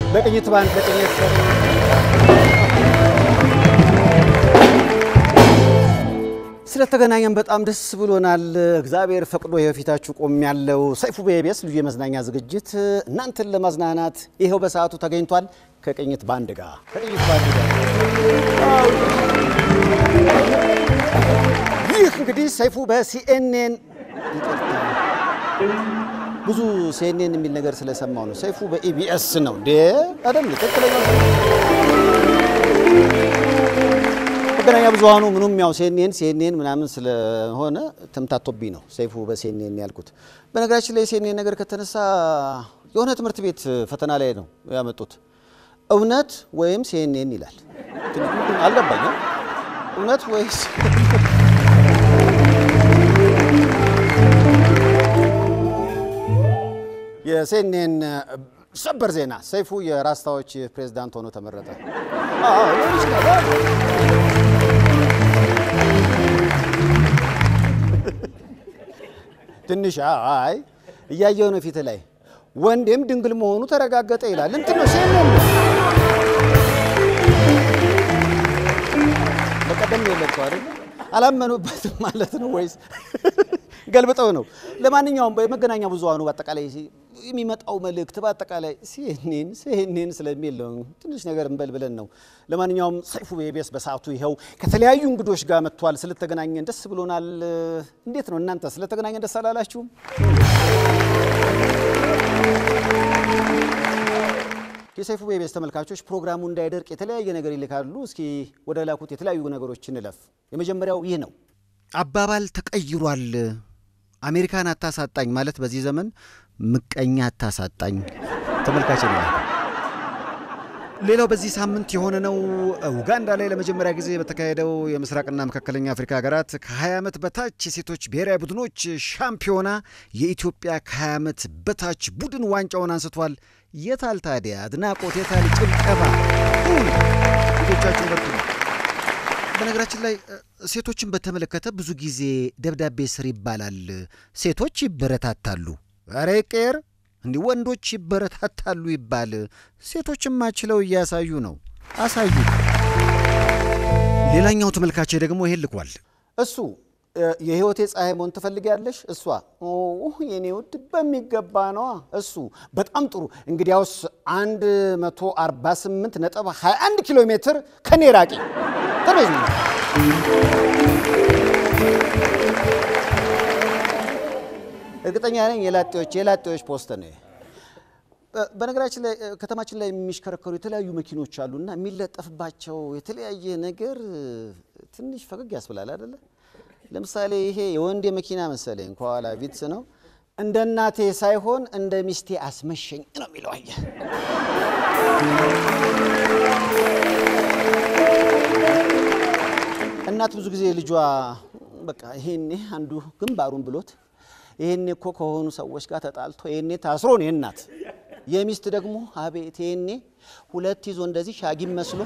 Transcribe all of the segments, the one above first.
በቅኝት ባንድ በቅኝት ስለተገናኘን በጣም ደስ ብሎናል። እግዚአብሔር ፈቅዶ የፊታችሁ ቆም ያለው ሰይፉ በኢቢኤስ ልዩ የመዝናኛ ዝግጅት እናንተን ለማዝናናት ይኸው በሰዓቱ ተገኝቷል። ከቅኝት ባንድ ጋር ከቅኝት ባንድ ጋር ይህ እንግዲህ ሰይፉ በሲኤንኤን ብዙ ሲኤንኤን የሚል ነገር ስለሰማው ነው። ሰይፉ በኢቢኤስ ነው እንዴ? አይደል? ትክክለኛ መገናኛ ብዙሃኑ ምኑም ያው ሲኤንኤን ሲኤንኤን ምናምን ስለሆነ ተምታቶብኝ ነው ሰይፉ በሲኤንኤን ያልኩት። በነገራችን ላይ የሲኤንኤን ነገር ከተነሳ የሆነ ትምህርት ቤት ፈተና ላይ ነው ያመጡት። እውነት ወይም ሲኤንኤን ይላል። አልገባኝም። እውነት ወይስ የሲኤንኤን ሰበር ዜና ሰይፉ የራስታዎች ፕሬዝዳንት ሆኖ ተመረጠ። አዎ ሊሆን ይችላል። ትንሽ አይ እያየው ነው ፊት ላይ ወንዴም ድንግል መሆኑ ተረጋገጠ ይላል። እንትን ነው ሲኤንኤን ነው። በቀደም ነው የለቀው አይደል? አላመኑበትም ማለት ነው ወይስ ገልብጠው ነው? ለማንኛውም በመገናኛ ብዙሃኑ በአጠቃላይ የሚመጣው መልእክት በአጠቃላይ ሲኤንኤን ሲኤንኤን ስለሚል ነው። ትንሽ ነገር እንበል ብለን ነው። ለማንኛውም ሰይፉ በኢቢኤስ በሰዓቱ ይኸው ከተለያዩ እንግዶች ጋር መጥቷል። ስለተገናኘን ደስ ብሎናል። እንዴት ነው እናንተ ስለተገናኘን ደስ አላላችሁም? የሰይፉ በኢቢኤስ ተመልካቾች ፕሮግራሙ እንዳይደርቅ የተለያየ ነገር ይልካሉ። እስኪ ወደ ላኩት የተለያዩ ነገሮች እንለፍ። የመጀመሪያው ይህ ነው። አባባል ተቀይሯል። አሜሪካን አታሳጣኝ ማለት በዚህ ዘመን ምቀኛ አታሳጣኝ ተመልካች ነው። ሌላው በዚህ ሳምንት የሆነ ነው። ኡጋንዳ ላይ ለመጀመሪያ ጊዜ በተካሄደው የምስራቅና መካከለኛ አፍሪካ ሀገራት ከ20 ዓመት በታች የሴቶች ብሔራዊ ቡድኖች ሻምፒዮና የኢትዮጵያ ከ20 ዓመት በታች ቡድን ዋንጫውን አንስቷል። የታል ታዲያ አድናቆት? የታል ጭብጨባ? ሴቶቻችን በርቱ። በነገራችን ላይ ሴቶችን በተመለከተ ብዙ ጊዜ ደብዳቤ ስር ይባላል። ሴቶች ይበረታታሉ። ኧረ ይቀየር እንዲህ ወንዶች ይበረታታሉ ይባል። ሴቶችማ ችለው እያሳዩ ነው። አሳዩ። ሌላኛው ተመልካቼ ደግሞ ይሄን ልኳል። እሱ የህይወቴ ፀሐይ መሆን ትፈልጊያለሽ? እሷ የኔ ውድ በሚገባ ነዋ። እሱ በጣም ጥሩ። እንግዲያውስ 148 ነጥብ 21 ኪሎ ሜትር ከኔ ራቂ ተበዝ እርግጠኛ ነኝ የላጤዎች የላጤዎች ፖስት ነው። በነገራችን ላይ ከተማችን ላይ የሚሽከረከሩ የተለያዩ መኪኖች አሉና የሚለጠፍባቸው የተለያየ ነገር ትንሽ ፈገግ ያስብላል አይደለ? ለምሳሌ ይሄ የወንዴ መኪና መሰለኝ ከኋላ ቪትስ ነው። እንደ እናቴ ሳይሆን እንደ ሚስቴ አስመሸኝ ነው የሚለው። አየህ እናት ብዙ ጊዜ ልጇ በቃ ይሄኔ አንዱ ግንባሩን ብሎት ይሄኔ እኮ ከሆኑ ሰዎች ጋር ተጣልቶ ይሄኔ ታስሮ ነው የእናት የሚስት ደግሞ አቤት ይሄኔ ሁለት ይዞ እንደዚህ ሻጊም መስሎ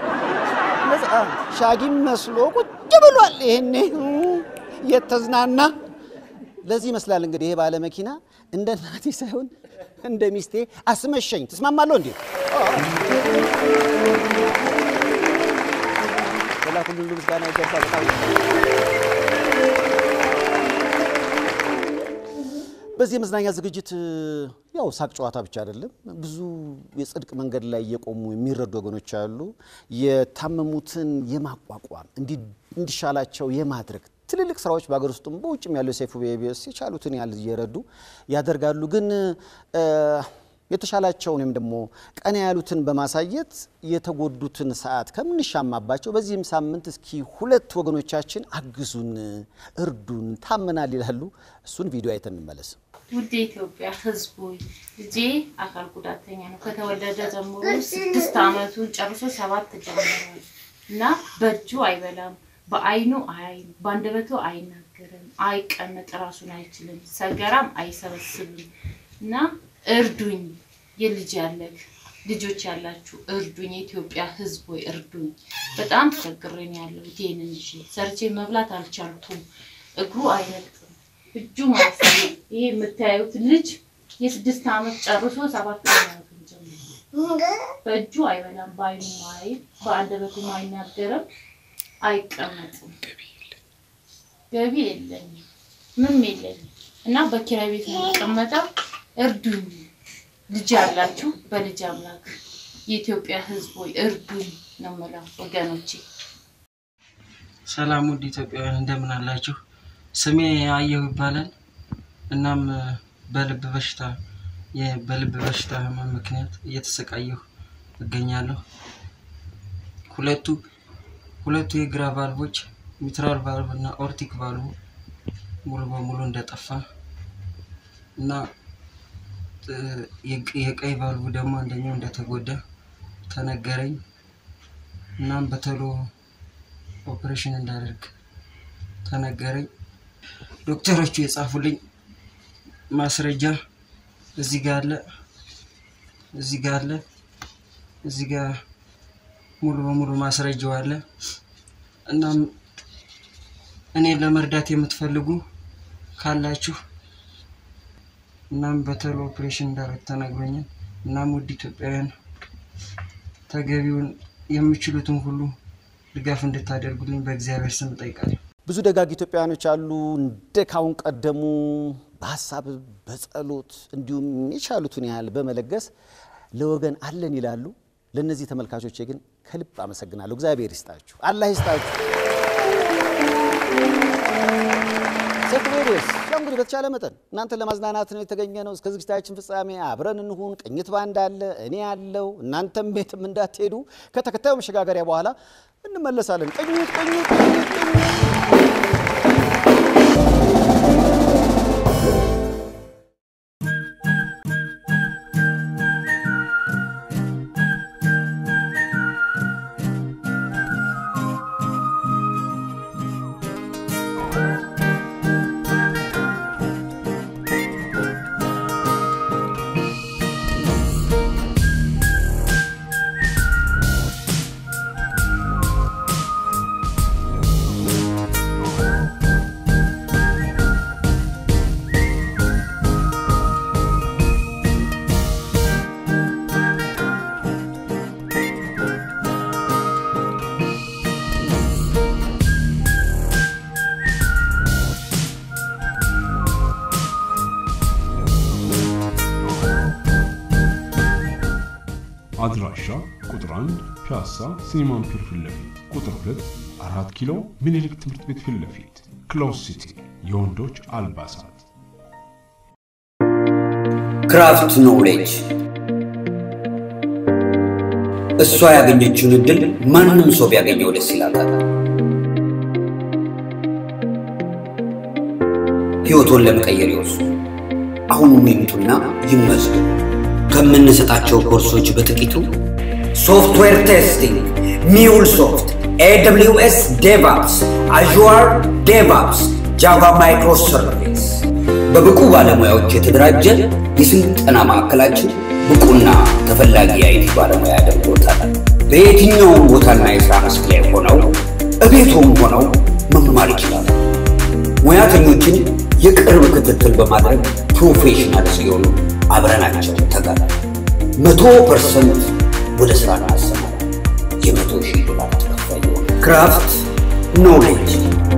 ሻጊም መስሎ ቁጭ ብሏል። ይሄኔ የተዝናና ለዚህ ይመስላል እንግዲህ ይሄ ባለ መኪና እንደ እናቴ ሳይሆን እንደ ሚስቴ አስመሸኝ። ትስማማለሁ እንዴ? ላ ሁሉ ምስጋና ይገባ በጣም በዚህ የመዝናኛ ዝግጅት ያው ሳቅ ጨዋታ ብቻ አይደለም። ብዙ የጽድቅ መንገድ ላይ እየቆሙ የሚረዱ ወገኖች አሉ። የታመሙትን የማቋቋም እንዲሻላቸው የማድረግ ትልልቅ ስራዎች በሀገር ውስጥም በውጭም ያለው ሰይፉ በኢቢኤስ የቻሉትን ያህል እየረዱ ያደርጋሉ። ግን የተሻላቸውን ወይም ደግሞ ቀና ያሉትን በማሳየት የተጎዱትን ሰዓት ከምንሻማባቸው በዚህም ሳምንት እስኪ ሁለት ወገኖቻችን አግዙን፣ እርዱን፣ ታመናል ይላሉ። እሱን ቪዲዮ አይተን እንመለስ። ውድ የኢትዮጵያ ሕዝቡ ልጄ አካል ጉዳተኛ ነው። ከተወለደ ጀምሮ ስድስት ዓመቱን ጨርሶ ሰባት ጀምሯል እና በእጁ አይበላም፣ በአይኑ አያይም፣ በአንደበቱ አይናገርም፣ አይቀመጥ፣ ራሱን አይችልም፣ ሰገራም አይሰበስብም እና እርዱኝ። የልጅ ያለክ ልጆች ያላችሁ እርዱኝ። የኢትዮጵያ ሕዝብ ወይ እርዱኝ። በጣም ተቸግሬን ያለው ይሄንን ይዤ ሰርቼ መብላት አልቻልኩም። እግሩ አይረግጥም፣ እጁ ማለት ነው። ይሄ የምታዩት ልጅ የስድስት ዓመት ጨርሶ ሰባት ዓመቱን ጀምሯል በእጁ አይበላም፣ በአይኑ ማይ በአንደበቱ አይናገርም፣ አይቀመጥም። ገቢ የለኝም፣ ምንም የለኝም እና በኪራይ ቤት ነው የሚቀመጠው። እርዱኝ፣ ልጅ ያላችሁ በልጅ አምላክ የኢትዮጵያ ሕዝብ ሆይ እርዱኝ ነው የምለው ወገኖቼ። ሰላም ውድ ኢትዮጵያውያን እንደምን አላችሁ? ስሜ አየሁ ይባላል። እናም በልብ በሽታ የ- በልብ በሽታ ህመም ምክንያት እየተሰቃየሁ እገኛለሁ። ሁለቱ ሁለቱ የግራ ቫልቮች ሚትራል ቫልቭ እና ኦርቲክ ቫልቭ ሙሉ በሙሉ እንደጠፋ እና እ፣ የቅ- የቀይ ቫልቭ ደግሞ አንደኛው እንደተጎዳ ተነገረኝ። እናም በቶሎ ኦፕሬሽን እንዳደርግ ተነገረኝ። ዶክተሮቹ የጻፉልኝ ማስረጃ እዚህ ጋር አለ፣ እዚህ ጋር አለ፣ እዚህ ጋር ሙሉ በሙሉ ማስረጃው አለ። እናም እኔን ለመርዳት የምትፈልጉ ካላችሁ እናም በቶሎ ኦፕሬሽን እንዳደርግ ተነግሮኛል። እናም ውድ ኢትዮጵያውያን ተገቢውን የምችሉትን ሁሉ ድጋፍ እንድታደርጉልኝ በእግዚአብሔር ስም እጠይቃለሁ። ብዙ ደጋግ ኢትዮጵያውያኖች አሉ እንደ ካሁን ቀደሙ በሀሳብ በጸሎት እንዲሁም የቻሉትን ያህል በመለገስ ለወገን አለን ይላሉ። ለእነዚህ ተመልካቾቼ ግን ከልብ አመሰግናለሁ። እግዚአብሔር ይስጣችሁ፣ አላህ ይስጣችሁ። ሴት ሬዲዮስ ያው እንግዲህ በተቻለ መጠን እናንተን ለማዝናናት ነው የተገኘ ነው። እስከ ዝግጅታችን ፍጻሜ አብረን እንሁን። ቅኝት ባንድ አለ፣ እኔ ያለው እናንተም ቤትም እንዳትሄዱ። ከተከታዩ መሸጋገሪያ በኋላ እንመለሳለን። ቅኝት ቅኝት ቅኝት ቅኝት አድራሻ ቁጥር 1 ፒያሳ ሲኒማን ፒር ፊት ለፊት፣ ቁጥር 2 አራት ኪሎ ምኒልክ ትምህርት ቤት ፊት ለፊት፣ ክሎዝ ሲቲ የወንዶች አልባሳት። ክራፍት ኖሌጅ እሷ ያገኘችውን እድል ማንም ሰው ቢያገኘው ደስ ይላታል። ሕይወቶን ለመቀየር ይወስኑ። አሁኑኑ ይምጡና ይመዝገቡ። ከምንሰጣቸው ኮርሶች በጥቂቱ ሶፍትዌር ቴስቲንግ፣ ሚውል ሶፍት፣ ኤደብሊውኤስ ዴቫፕስ፣ አዥዋር ዴቫፕስ፣ ጃቫ ማይክሮ ሰርቪስ በብቁ ባለሙያዎች የተደራጀ የስልጠና ማዕከላችን ብቁና ተፈላጊ የአይቲ ባለሙያ ያደርጎታል። በየትኛውም ቦታና የሥራ መስክ ላይ ሆነው እቤቶም ሆነው መማር ይችላሉ። ሙያተኞችን የቅርብ ክትትል በማድረግ ፕሮፌሽናል ሲሆኑ አብረናቸው ተጋር መቶ ፐርሰንት ወደ ሥራ እናሰማራ የመቶ ሺህ ዶላር ተከፋይ የሆነ ክራፍት ኖሌጅ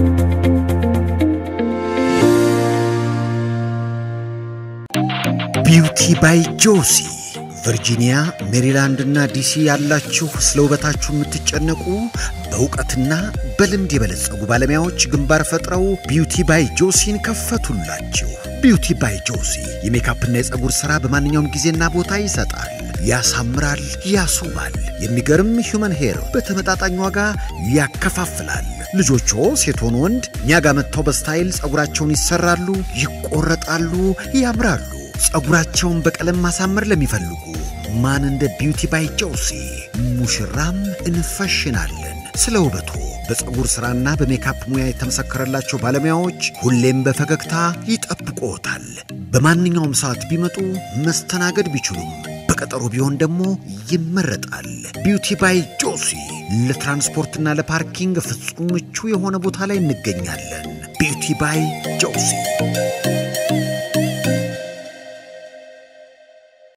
ቢውቲ ባይ ጆሲ ቨርጂኒያ፣ ሜሪላንድ እና ዲሲ ያላችሁ ስለ ውበታችሁ የምትጨነቁ በእውቀትና በልምድ የበለጸጉ ባለሙያዎች ግንባር ፈጥረው ቢውቲ ባይ ጆሲን ከፈቱላችሁ። ቢውቲ ባይ ጆሲ የሜካፕና የፀጉር ሥራ በማንኛውም ጊዜና ቦታ ይሰጣል፣ ያሳምራል፣ ያስውባል። የሚገርም ሂውመን ሄር በተመጣጣኝ ዋጋ ያከፋፍላል። ልጆቹ ሴት ሆኑ ወንድ እኛ ጋር መጥተው በስታይል ፀጉራቸውን ይሰራሉ፣ ይቆረጣሉ፣ ያምራሉ። ፀጉራቸውን በቀለም ማሳመር ለሚፈልጉ ማን እንደ ቢውቲ ባይ ጆሲ ሙሽራም እንፈሽናለን። ስለ ውበቱ በፀጉር ሥራና በሜካፕ ሙያ የተመሰከረላቸው ባለሙያዎች ሁሌም በፈገግታ ይጠብቅዎታል። በማንኛውም ሰዓት ቢመጡ መስተናገድ ቢችሉም በቀጠሮ ቢሆን ደግሞ ይመረጣል። ቢውቲ ባይ ጆሲ ለትራንስፖርትና ለፓርኪንግ ፍጹም ምቹ የሆነ ቦታ ላይ እንገኛለን። ቢውቲ ባይ ጆሲ